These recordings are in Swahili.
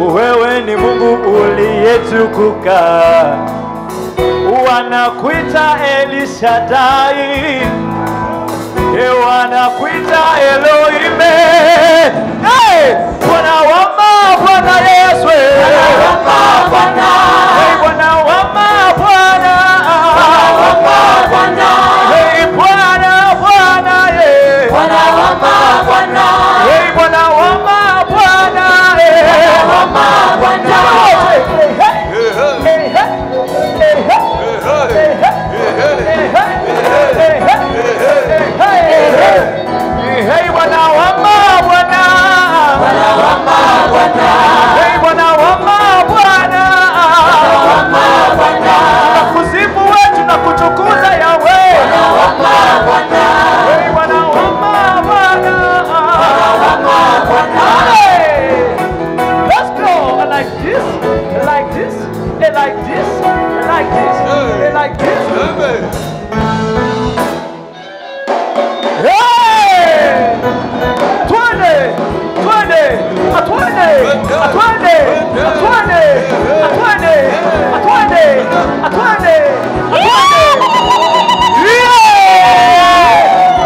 wewe ni Mungu uliyetukuka, wanakuita Elishadai, e wanakuita Elohime, hey! Bwana wama Bwana Yesu, Hey, Bwana wama Bwana, Hey, Bwana Bwana, yeah. Hey, Bwana wama Bwana, Hey, Bwana wama Bwana, Hey, Bwana wama Bwana, tunakusifu wetu na kutukuza Yawe. Hey, Bwana wama Bwana. Hey, let's go. I like this, I like this, I like this, I like this, I like this. Hey! Twende! Twende! Atwende! Atwende! Atwende! Atwende! Atwende! Atwende! Atwende! Yeah!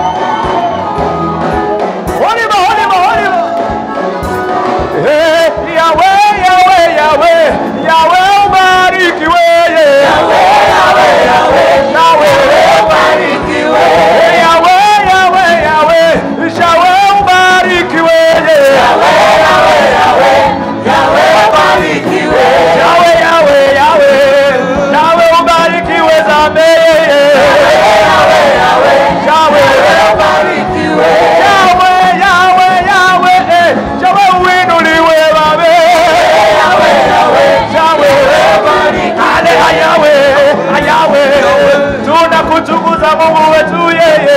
Oliver, Oliver, Oliver! Hey, Yahweh, Yahweh, Yahweh! Yahweh ubarikiwe! Yahweh, Yahweh, Yahweh! Yahweh ubarikiwe! Yahweh, Yahweh, Yahweh! Yahweh ubarikiwe! Yahweh, Yahweh, Yahweh! Yahweh ubarikiwe! Yahweh, Yahweh, Yahweh! Yahweh ubarikiwe zambe! Yahweh, Yahweh, Yahweh! Yahweh ubarikiwe! Yahweh, Yahweh, Yahweh! eh, Yahweh uinuliwe babe! Yahweh, Yahweh, Yahweh! Ale Yahweh, Yahweh! Tunakutukuza Mungu wetu yeye!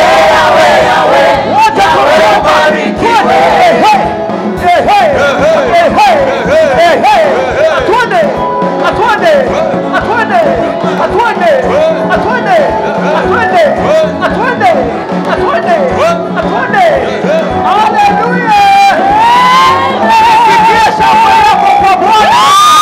Wote tunakubariki. Hey, hey, hey, hey, hey, hey. Atwende, atwende, atwende, atwende, atwende, atwende, atwende, atwende, atwende. Haleluya! Sikia shangwe yako kwa Bwana.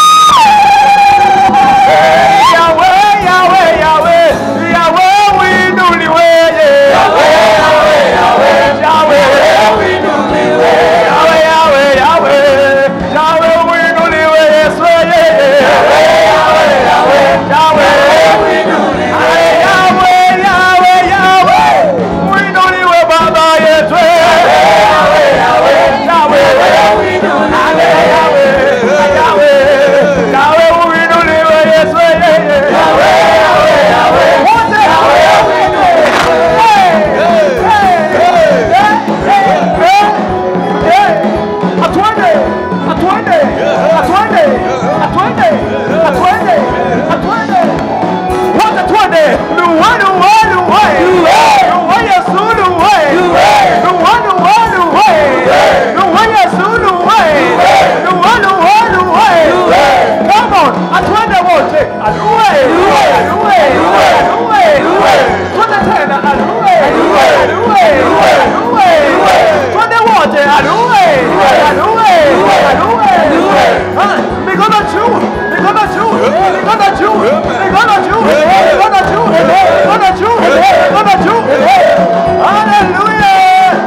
Yahweh, Yahweh, Yahweh, Yahweh uinuliwe. Yahweh, Yahweh, Yahweh, Yahweh uinuliwe. Yahweh, Yahweh, Yahweh, Yahweh uinuliwe. Yesu, Yahweh, Yahweh, Yahweh, Yahweh uinuliwe. Yahweh, Yahweh, Yahweh uinuliwe Baba yetu. Yahweh, Yahweh, Yahweh uinuliwe. Yahweh, Yahweh, Yahweh uinuliwe. Yesu, Yahweh, Yahweh, Yahweh wote Hey, hey, hey, hey, hey, hey. Atwende, atwende, atwende, atwende, atwende, atwende. Wote twende. Luwe, luwe, luwe. Luwe Yesu, luwe. Luwe, luwe, luwe. Luwe Yesu, luwe. Luwe, luwe, luwe. Come on, atwende wote. Aluwe, aluwe, aluwe. Twende tena, aluwe, aluwe, aluwe. Twende wote, aluwe, aluwe, aluwe. Ah, Mikono juu, mikono juu, mikono juu, mikono juu, mikono juu, mikono juu, mikono juu. Hallelujah.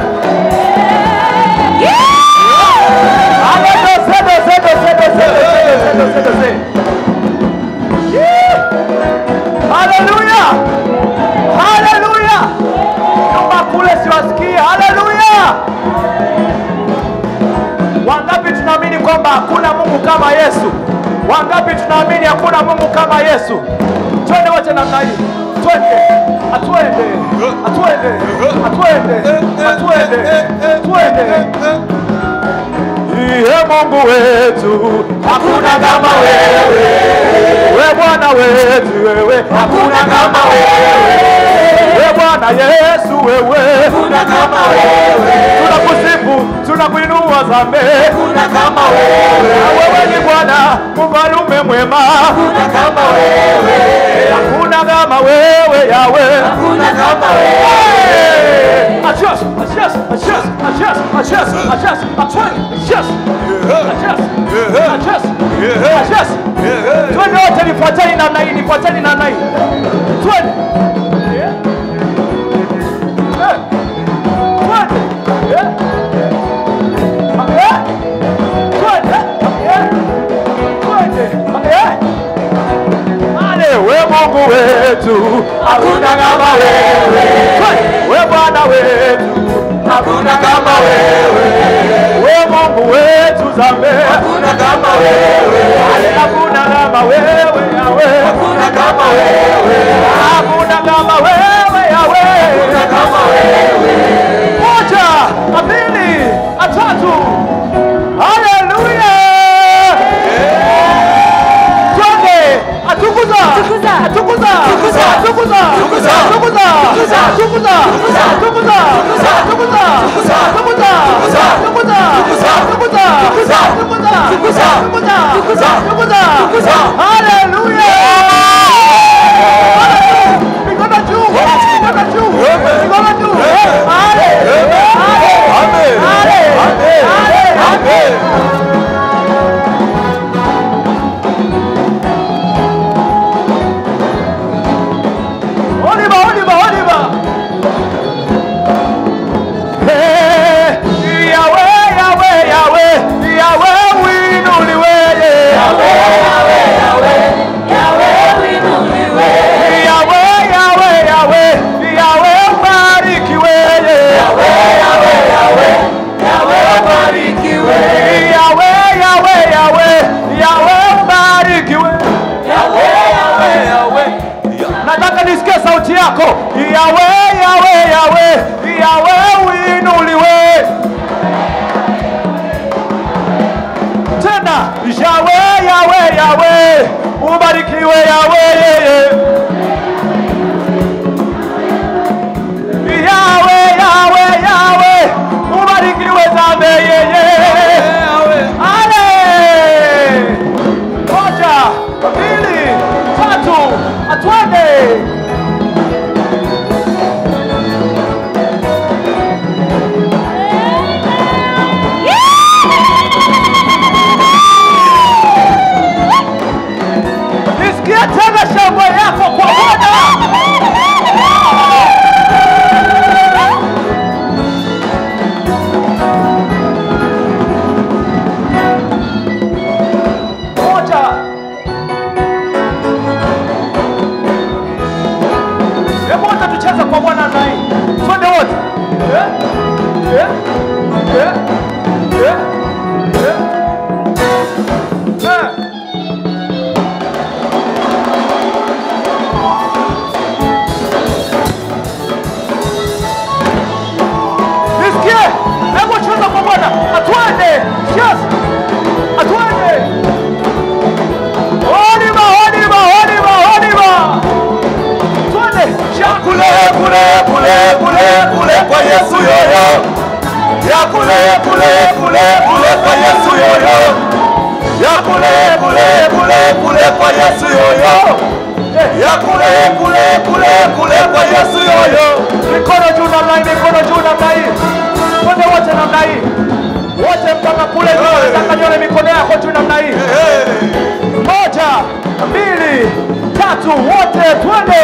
Hallelujah. Sede, sede, sede, sede, sede, sede, sede, sede. Yeah. Hallelujah. Hallelujah. Nyuma kule siwasikii. Hallelujah. Wangapi tunaamini kwamba hakuna Mungu kama Yesu? Wangapi tunaamini hakuna Mungu kama Yesu? Twende wote namna hii. Twende. Atwende. Atwende. Atwende. Atwende. Atwende. Iye Mungu wetu, hakuna kama wewe. We Bwana wetu wewe, hakuna kama wewe. We Bwana Yesu wewe, hakuna kama wewe. Tunakusifu, tunakuinua zambe, hakuna kama wewe. Wewe ni Bwana, mfalume mwema, hakuna kama wewe. Hakuna kama wewe Yawe, hakuna kama wewe. Achas, achas, achas, achas, achas, achas, achas, achas. Adjust. Adjust. Adjust. Twende wote nifuateni namna hii, nifuateni namna hii. Twende. Yeah. Eh. Twende. Yeah. Yeah. Twende. Yeah. Twende. Yeah. Ale, we Mungu wetu, hakuna kama wewe. Twende. We Bwana wetu, hakuna kama wewe. We Mungu wetu zambe, hakuna kama wewe. Hakuna kama wewe Yawe, hakuna kama wewe. Hakuna kama wewe Yawe, hakuna kama wewe. Moja, mbili, tatu. Haleluya. Twende, atukuza. Tukuza. Atukuza. Tukuza. Atukuza. Tukuza. Atukuza. Tukuza. Atukuza. Tukuza. Atukuza. Tukuza. Atukuza. Tukuza. Atukuza. Tukuza. Atukuza. Tukuza. Atukuza. Tukuza. Atukuza. Tukuza. Atukuza. Tukuza. Atukuza. Tukuza. Haleluya. Mikono juu. Mikono juu. Mikono juu. Ale. Ale. Ale. Ale. Ale. Oliver, Oliver, Oliver. Hey, Yahweh, Yahweh, Yahweh, Yahweh, winuliwe, Yahweh, Yahweh, Yahweh, Yahweh, ubarikiwe, Yahweh, Yahweh, Yahweh, ubarikiwe. Nataka nisikie sauti yako. Yawe, yawe, yawe, yawe uinuliwe. Tena yawe, yawe, yawe, ubarikiwe yawe yeye. Yawe, yawe, yawe, ubarikiwe zambe yeye. Ale! Moja, mbili, tatu, atwende. Nisikie tena shangwe yako kwa Bwana. Moja. Hebu wote tucheze kwa Bwana na hii. Twende wote. Eh? Eh? Eh? Eh? Eh? Eh? Nisikie. Hebu cheza kwa Bwana. Atwende. Yes. Atwende. Oliva, Oliva, Oliva, Oliva. Twende. kule kule kule kule kule kwa Yesu yoyo ya kule kule kule kule kwa Yesu yoyo ya kule kule kule kule kwa Yesu yoyo ya kule kule kule kule kwa Yesu yoyo Mikono juu namna hii, mikono juu namna hii. Twende wote namna hii. Wote mpaka kule juu. Nataka nione mikono yako juu namna hii. Hey. Moja, mbili, tatu, wote twende.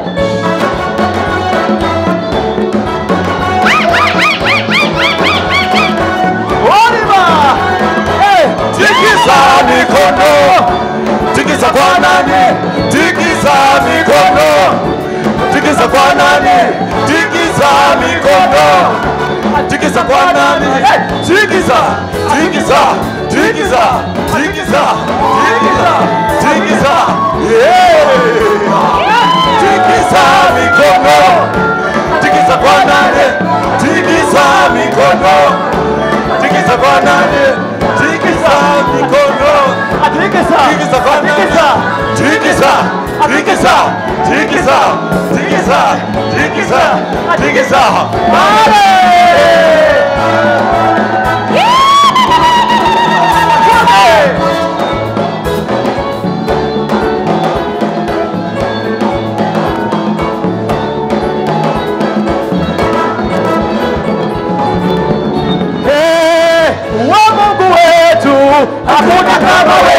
Oliver! Hey, Tikisa mikono, tikisa kwa nani? Tikisa mikono, tikisa kwa nani? Tikisa mikono, tikisa kwa nani? Tikisa, tikisa, tikisa, tikisa, tikisa, tikisa, yeah! Tikisa mikono, tikisa kwa nani? Tikisa mikono, tikisa kwa nani? Tikisa mikono. atikisa, Tikisa kwa nani? atikisa. Tikisa, tikisa, tikisa, tikisa, tikisa, tikisa. Eh, wa Mungu wetu hakuna kama